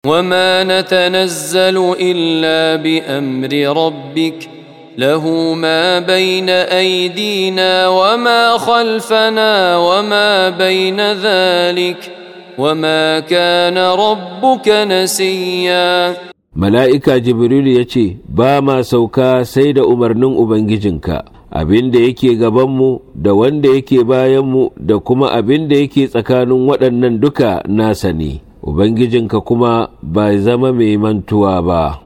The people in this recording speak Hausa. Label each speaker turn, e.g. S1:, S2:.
S1: وما نتنزل الا بامر ربك له ما بين ايدينا وما خلفنا وما بين ذلك وما كان ربك نسيا
S2: mala'ika jibrilu ya ce ba ma sauka sai da umarnin ubangijinka abin da yake gabanmu da wanda yake bayanmu da kuma abin da yake tsakanin waɗannan duka nasa ne ubangijinka kuma ba zama mai mantuwa ba